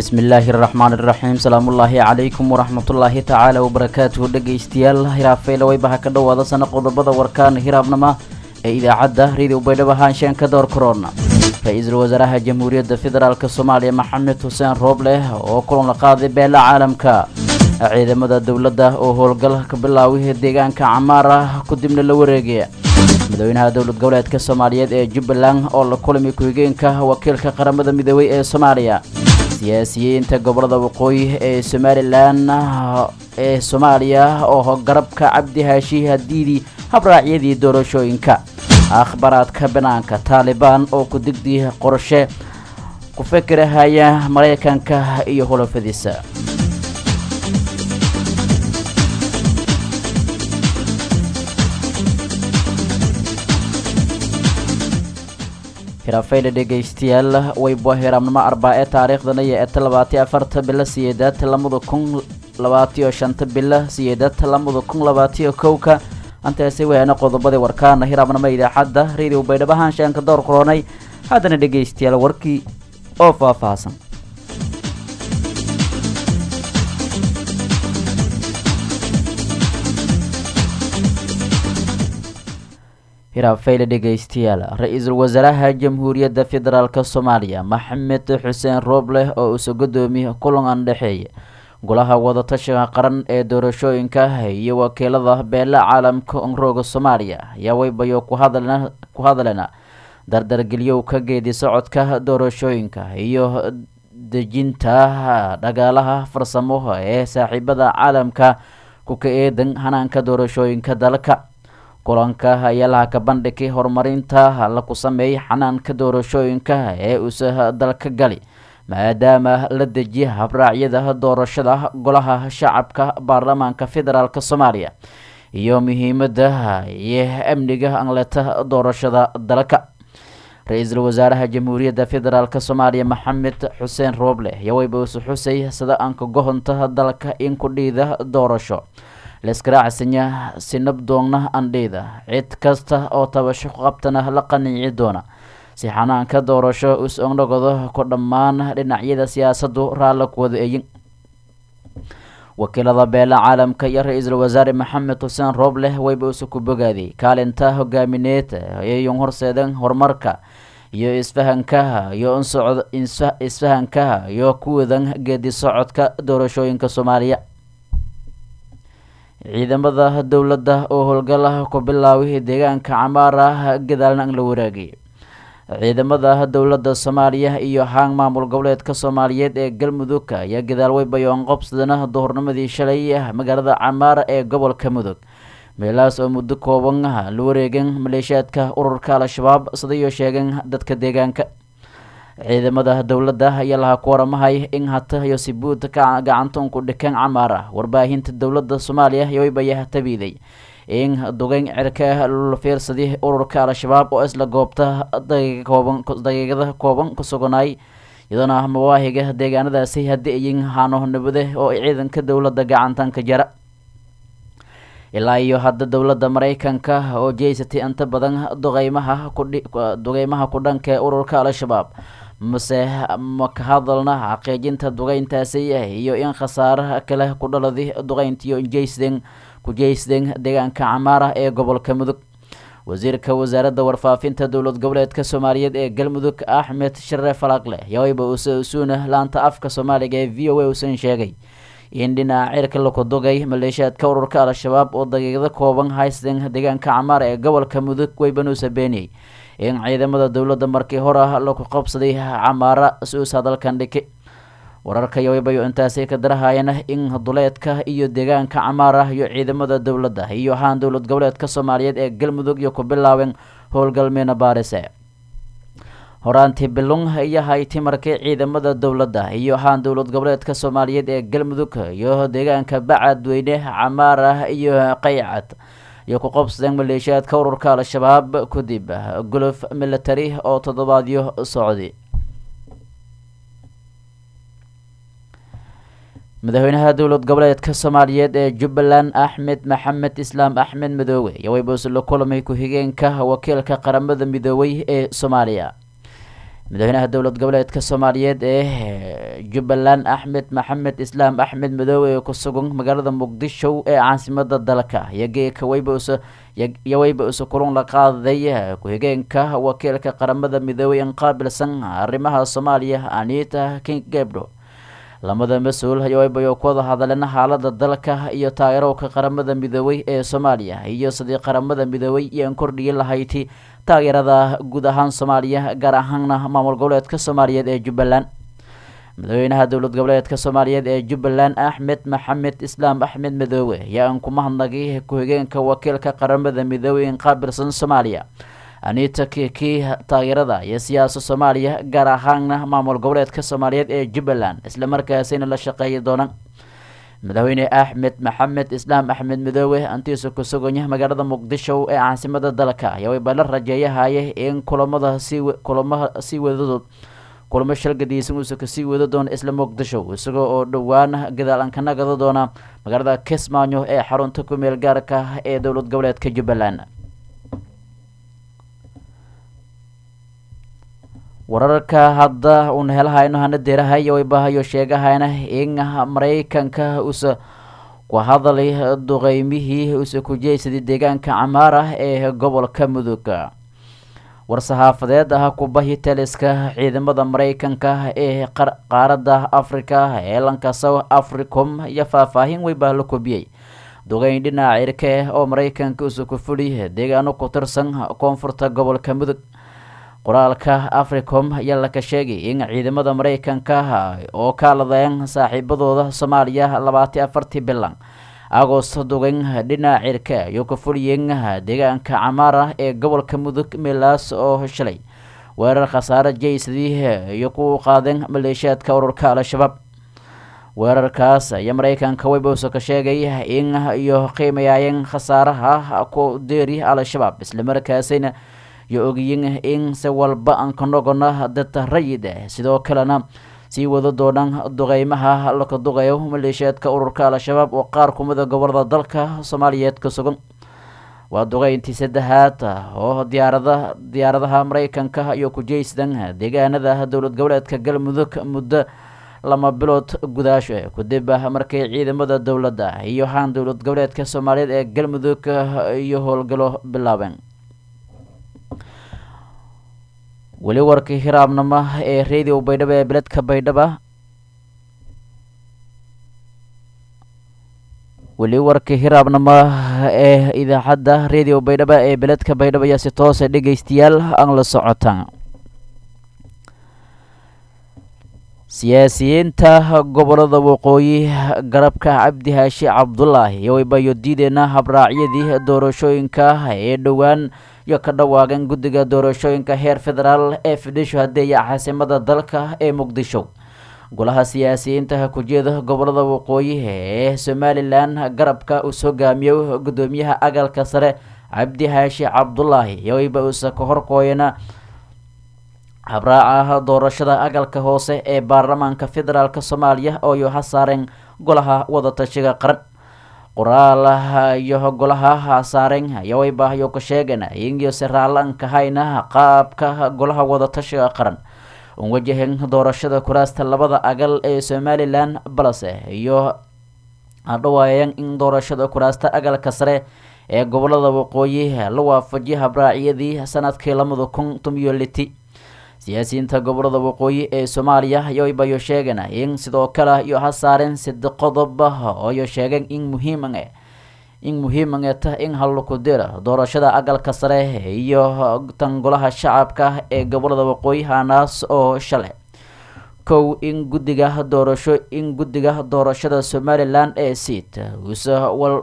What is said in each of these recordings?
bismillaahi araxmaan iraxiim salaamullaahi calaykum waraxmatullaahi tacaala wabarakaatuhu dhegaystayaal hiraafayla waybaha ka dhowaada sana qodobada warkaan hiraabnama ee idaacadda radio baydhabo haanshaan ka door korona ra-iisul wasaaraha jamhuuriyadda federaalk soomaaliya maxamed xuseen roobleh oo kulan la qaaday beela caalamka ciidamada dowladda oo howlgal ka bilaaway deegaanka camaar ah kadibna la wareegaya madaxweynaha dowlad goboleedka soomaaliyeed ee jubbaland oo la kulmay ku-xigeenka wakiilka qaramada midoobey ee soomaaliya siyaasiyiinta gobolada waqooyi ee somalilan ee soomaaliya oo garabka cabdi haashi hadiidii habraacyadii doorashooyinka akhbaraadka banaanka taalibaan oo ku digdi qorshe ku fikirahaya maraykanka iyo hulafadiisa hiraafayla dhegaystayaal wayba hiraamnimo arbaa ee taariikhdana iyo eta labaatiyo afarta bilo siyeedaad lamada kun labaatiyo shanta bilo siyeedaad lamada kun labaatiyo kowka antaasi wayaana qodobadii warkaana hiraabnimo idaacadda radio baydhabo haanshaanka door koronay haddana dhegaystayaal warkii oo faahfaahsan hiraafayla dhegaystayaal ra-iisul wasaaraha jamhuuriyadda federaalk soomaaliya maxamed xuseen roobleh oo uusa guddoomiye kulan aan dhexeeya golaha wadatashiga qaran ee doorashooyinka iyo wakiilada beela caalamka onrooga soomaaliya ayaa waybayo ku hadalena dardargelyow ka geedi socodka doorashooyinka iyo dejinta dhagaalaha farsamo ee saaxiibada caalamka ku ka eedan hanaanka doorashooyinka dalka kulanka ayaa laha ka bandhigay horumarinta la ku sameeyay xanaanka doorashooyinka ee uusa dalka gali maadaama la dejiya habraacyada doorashada golaha shacabka baarlamaanka federaalk soomaaliya iyo muhiimada iyo amniga anleta doorashada dalka ra-iisul wasaaraha jamhuuriyadda federaalk soomaaliya maxamed xuseen rooble yawaybuuse xusay sida aanka gohonta dalka in ku dhiida doorasho laiskaraacsanya sinabdoonna andhiida cid kasta oo tabasho ku qabtana la qaniici doona si xanaanka doorasho us-onnogodo ku dhammaan dhinacyada siyaasadu raalla ku wada eyin wakiilada beela caalamka iyo ra-iisul wasaare maxamed xuseen roobleh wayba use ku bogaaday kaalinta hogaamineed ayun horseedeen horumarka iyo isfahankaha iyo unsocod isfahankaha iyo ku wadan geedi socodka doorashooyinka soomaaliya ciidamada dowladda oo howlgala ku bilaaway deegaanka camaar ah gadaalna an la waraagay ciidamada dowladda soomaaliya iyo haang maamul goboleedka soomaaliyeed ee galmudug ayaa gadaal weybayoon qobsadana duhurnimadii shalay magaalada camaar ee gobolka mudug meelahaas oo muddo kooban la wareegeen maleeshiyaadka ururka al-shabaab sidayo sheegeen dadka deegaanka ciidamada dowladda ayaa lahaa ku waramahay in hata iyo sibuud gacanta unku dhikeen camaar ah warbaahinta dowladda soomaaliya yoybaya tabiiday in dugeyn cirka la fiirsaday ururka al-shabaab oo isla goobta daqiiqada kooban ku suganaay iyadoona mawaahiga deegaanadaasi haddii ayin haano nabade oo ciidanka dowladda gacantanka jara ilaa iyo hadda dowladda maraykanka oo jeysatay inta badan duqeymaha duqeymaha ku dhanka ee ururka al-shabaab mase ma ka hadalna xaqiijinta duqeyntaasi iyo in khasaaraha kale ku dhaladay duqeyntiyo jeysden ku jeysden deegaanka camaara ee gobolka mudug wasiirka wasaaradda warfaafinta dowlad goboleedka soomaaliyeed ee galmudug axmed share falaqle yawayba usuuna laanta afka soomaaliga ee v o a usan sheegay in dhinaca cirka laku dugay maleeshiyaadka ururka al-shabaab oo daqiiqdo kooban haysteen deegaanka camaar ee gobolka mudug waybanuusa beeniyey in ciidamada dowladda markii hore ah laku qabsaday camaara si-uus hadalkan dhiki wararka yawaybayo intaasi ka darahayana in duleedka iyo deegaanka camaar ah iyo ciidamada dowladda iyo ahaan dowlad goboleedka soomaaliyeed ee galmudug iyo ku bilaabeen howlgalmeena baarise horaantii bilung iyo hayti markii ciidamada dowladda iyo ahaan dowlad goboleedka soomaaliyeed ee galmudug iyo deegaanka bacadweyne camaar ah iyo qaycad iyo ku qabsadeen maleeshiyaadka ururka al-shabaab kadib golof military oo toddobaadyo socday madaxweynaha dowlad goboleedka soomaaliyeed ee jubbaland axmed maxamed islaam axmed midoobe yowaybuuse la kulamay ku-xigeenka wakiilka qaramada midoobey ee soomaaliya madaxweynaha dowlad goboleedka soomaaliyeed ee jubbaland axmed maxamed islaam axmed madoobe ee ku sugan magaalada muqdisho ee caasimada dalka iyogeeka weyba iyo weyba isu kulun la qaaday ku-xigeenka wakiilka qaramada midoobey in qaabilsan arrimaha soomaaliya anita king gebdo lamada mas-uul ayoweybayo ku wada hadleen xaalada dalka iyo taageerowka qaramada midoobey ee soomaaliya iyo sidii qaramada midoobey iyoan kordhiyi lahayti taageerada guud ahaan soomaaliya gaar ahaana maamul goboleedka soomaaliyeed ee jubbaland madaxweynaha dowlad goboleedka soomaaliyeed ee jubbaland axmed maxamed islaam axmed madoobe ayaa aan ku mahadnagay ku-xigeenka wakiilka qaramada midoobey in qaabilsan soomaaliya anita kiki taageerada iyo siyaasa soomaaliya gaar ahaana maamul goboleedka soomaaliyeed ee jubbaland islamarkaasina la shaqeeyi doonaan madaxweyne axmed maxamed islaam axmed midoobe antiisa ku suganya magaalada muqdisho ee caasimada dalka ayaa wayba la rajeeyahaye in kulamada sii kulamaha sii wadadood kulamo shalgadiisan uusa kasii wada doona isla muqdisho isagoo oo dhowaan gadaal aan ka nagada doona magaalada kismaayo ee xarunta ku-meel gaarka ee dowlad goboleedka jubbaland wararka hadda uuna helahayno hana deerahayo waybahayo sheegahayna in maraykanka usa ku hadalay duqeymihii usa kujeysaday deegaanka camaar ah ee gobolka mudug war-saxaafadeed ah kubahi taliska ciidamada maraykanka ee qaaradda africa ee lanka south africom iyo faahfaahin weybaa la kobiyey duqeyn dhinaca cirke oo maraykanka usa ku fudhi deegaano ku tirsan koonfurta gobolka mudug qoraalka africom ayaa laka sheegay in ciidamada maraykanka oo kaaladeen saaxiibadooda soomaaliya labaati afartii bilan agost duqeyn dhinaca cirke iyo ku fuliyeen deegaanka camaara ee gobolka mudug meelaas oo shalay weerar khasaare jeysadii iyo ku qaadeen maleeshiyaadka ururka al-shabaab weerarkaas ayaa maraykanka webowsa ka sheegay in iyo qiimayaayeen khasaaraha ku deeri al-shabaab islamarkaasina iyo ogiyin in si walba aan ka nogona dad rayid ah sidoo kalena sii wada doonaan duqeymaha laka duqeeyo maleeshiyaadka ururka al-shabaab oo qaar kumida gobolada dalka soomaaliyeed ka sugan waa duqeyntii saddexaad oo diyaarada diyaaradaha maraykanka iyo kujeysadan deegaanada dowlad goboleedka galmudug muddo lama bilood gudaasho kadib markay ciidamada dowladda iyo haan dowlad goboleedka soomaaliyeed ee galmudug iyo howlgalo bilaabeen weli warkii hiraabnimo ee radio baydhabo ee beledka baydhaba weli warkii hiraabnimo ee idaacadda radio baydhabo ee beledka baydhabo ayaa si toose dhegeystayaal aan la socotaan siyaasiyiinta gobolada waqooyi garabka cabdi haashi cabdulaahi iyo waybayo diideena habraacyadii doorashooyinka ee dhowaan iyo ka dhawaaqeen guddiga doorashooyinka heer federaal ee fidhisho hadeeya caasimada dalka ee muqdisho golaha siyaasiyiinta kujeeda gobolada waqooyi ee somalilan garabka uu hogaamiyo gudoomiyaha agalka sare cabdi haashi cabdulaahi iyo wayba uusa ka horkooyana habraaca doorashada agalka hoose ee baarlamaanka federaalk soomaaliya oo yoha saareen golaha wadatashiga qaran qoraalaha iyo golaha saareen yawaybaahyo ka sheegeen ingiose raalan kahayna qaabka golaha wadatashiga qaran un wajahen doorashada kuraasta labada agal ee somalilan balse iyo adhawaayeen in doorashada kuraasta agalka sare ee gobolada waqooyi la waafajiyo habraacyadii sanadkii lamada kun tomiyo liti siyaasiyiinta gobolada waqooyi ee soomaaliya yoybayo sheegeen in sidoo kale iyo ha saareen side qodob ooyo sheegeen in muhiiman in muhiiman ta in halukudira doorashada agalka sare iyo tan golaha shacabka ee gobolada waqooyi hanaas oo shale kow in guddiga doorasho in guddiga doorashada somalilan ee seat usa wal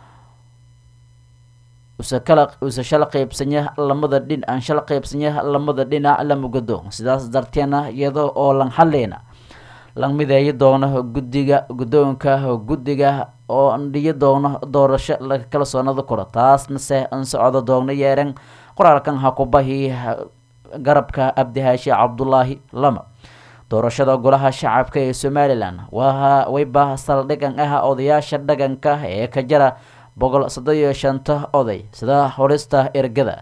usa kala usa shala qeybsanya lamada dhin aan shala qeybsanya lamada dhinac la mugado sidaas darteena iyada oo lan xaleyna lan mideeyi doono guddiga guddoonka guddiga oo andhiyo doono doorasho laga kala soonada koro taasna se an socdo doogna yeeren qoraalkan ha ku bahi garabka abdihaashi cabdulaahi lama doorashada golaha shacabka ee somalilan waa wayba saldhigan ah odayaasha dhaganka ee ka jara boqol soddon iyo shanta oday sida horista ergada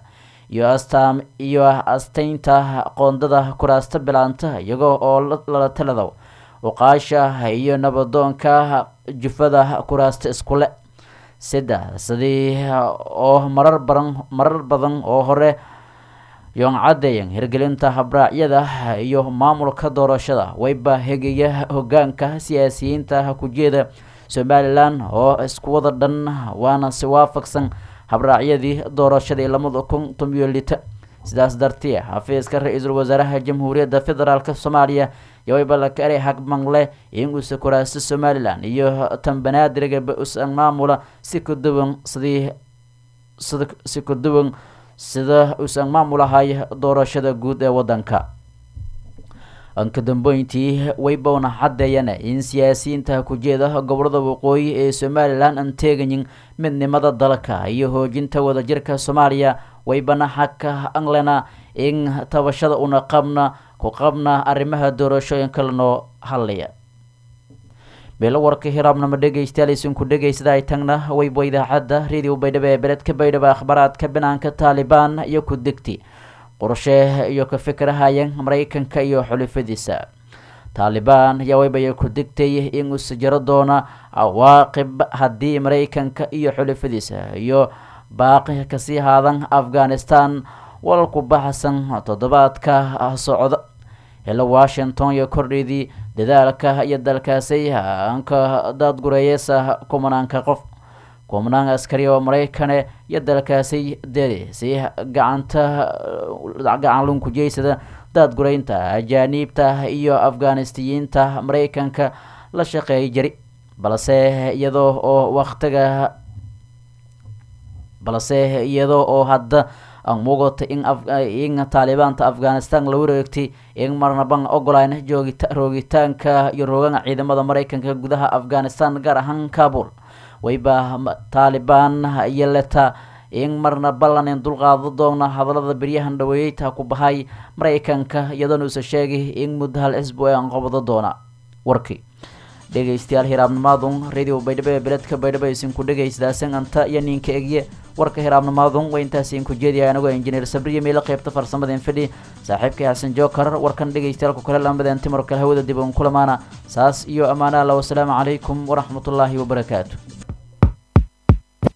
iyo astaam iyo asteynta qoondada kuraasta bilaanta iyagoo oo lala talado uqaasha iyo nabadoonka jufada kuraasta iskule saddex sidii oo marar badan marar badan oo hore yoon caddeeyan hirgelinta habraacyada iyo maamulka doorashada wayba hegaya hogaanka siyaasiyiinta kujeeda somalilan oo isku wada dhan waana si waafaqsan habraacyadii doorashadii lamada kun tomiyo lita sidaas dartee xafiiska ra-iisul wasaaraha jamhuuriyadda federaalk soomaaliya yowayba laka eray hagmangle inguusa kuraasta somalilan iyo tan banaadirgaba usan maamula si kaduwan sidii sida si kaduwan sida uusan maamulahay doorashada guud ee wadanka anka dambeyntii waybowna caddeeyana in siyaasiyiinta kujeeda gobolada waqooyi ee somalilan aan teegayin midnimada dalka iyo hoojinta wadajirka soomaaliya waybana xagka anglena in tabashada una qabna ku qabna arrimaha doorashooyinka lanoo hadlaya beelo warka hiraabnama dhegeystayaal isinku dhegeysada ay tagna wayba idaacadda radio baydhabo ee beledka baydhabo akhbaaraadka banaanka taalibaan iyo ku degti qorshe iyo ka fikirahayeen maraykanka iyo xulifadiisa taalibaan ayaa waybaya ku degtay in uus jaro doona cawaaqib haddii maraykanka iyo xulifadiisa iyo baaqi kasii haadan afghanistan walku baxsan toddobaadka socda helo washington iyo kordheydii dadaalka iyo dalkaasi anka daadgureeyeysa kumanaanka qof kumanaan askari oo maraykane iyo dalkaasi deri si gacanta gacan lunkujeysada daadgureynta ajaaniibta iyo afghanistiyiinta maraykanka la shaqeeyay jari balse iyadoo oo waktiga balse iyadoo oo hadda muuqata in in taalibaanta afghanistan la wareegtay in marnaban ogolayn joogita roogitaanka iyo roogaga ciidamada maraykanka gudaha afghanistan gaar ahaan kabul wayba taalibaan iyo leta in marna ballanin dulqaado doona hadalada beryahan dhaweeyeyta ku bahay maraykanka iyadoona uusa sheegay in muddo hal cisbu ee anqobado doona warkii dhegeystayaal hiraabnimaadun radio baydhabo ee beledka baydhabo isinku dhegeysdaasan anta iyo ninka egye warka hiraabnimaadun waa intaas idinku jeediyay anigoo injineer sabriya meelo qeybta farsamada infidhi saaxiibkay xasan jookar warkan dhegeystayaalku kale lambadeen timar kale hawada dib un kulamaana saas iyo ammaana alla wasalaamu calaykum waraxmatullaahi wabarakaatu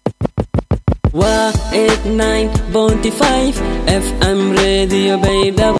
waa 89.5 fm radio baydhabo